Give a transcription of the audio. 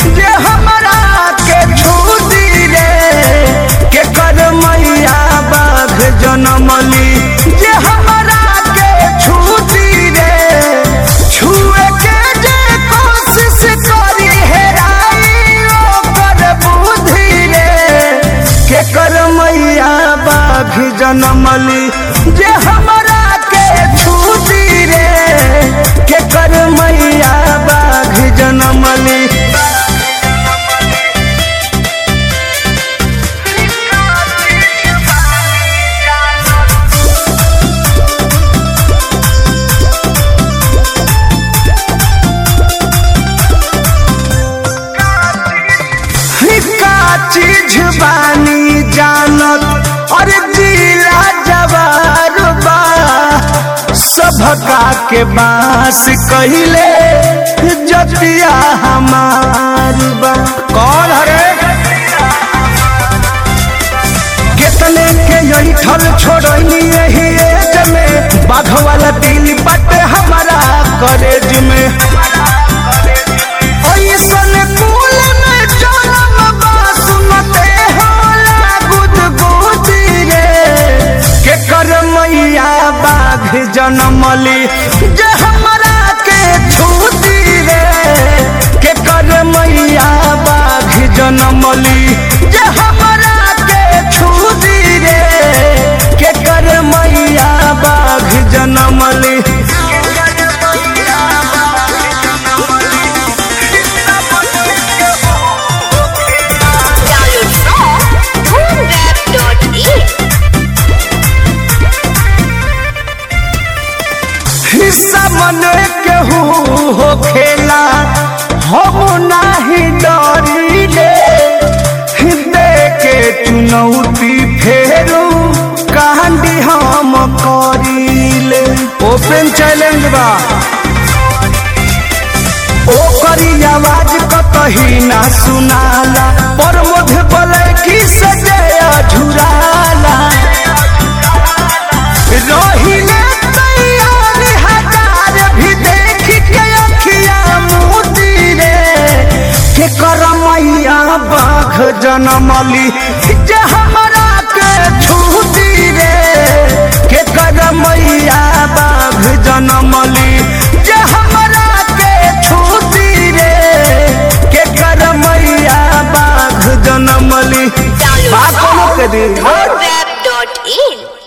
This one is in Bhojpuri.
जे हमरा के छूदी रे के कर मैया बाघ जनमली जे हमरा के छूदी रे छुए के जे कोशिश करी हेराई ओकर बुद्धि रे के कर मैया बाघ जनमली जे हमरा के छूदी रे के कर मैया बाघ जनमली का चीज बानी जानत और जिला जवार बा सभका के बास कहिले जतिया हमार बा कौन हरे कितने के यही ठल छोड़नी यही एज में बाघ वाला दिल बटे हमारा करेज में ऐसन कुल में जन्म बा सुनते होला गुदगुदी रे के कर मैया बाघ जनमली जे हमरा के छूती रे के कर मैया बाघ जनमली जे हमरा के छूती रे के कर मैया बाघ जनमली Download song boomweb.in. हिस्सा मन केहू हो खेला हम नाही डरी ले दे के चुनौती फेरू कांडी हम करीले ओपन चैलेंज बा ओकरी आवाज कतही ना सुनाला पर मुझे बोले की सजया झुराला रहिले तैयार हजार भी देख के अखिया मोती रे के कर मैया बाघ जनमली जे हमरा के छूती रे के कर मैया बाघ जनमली जे हमरा के छूती रे के कर मैया बाघ जनमली Download बा कोनो song के दिन boomweb.in.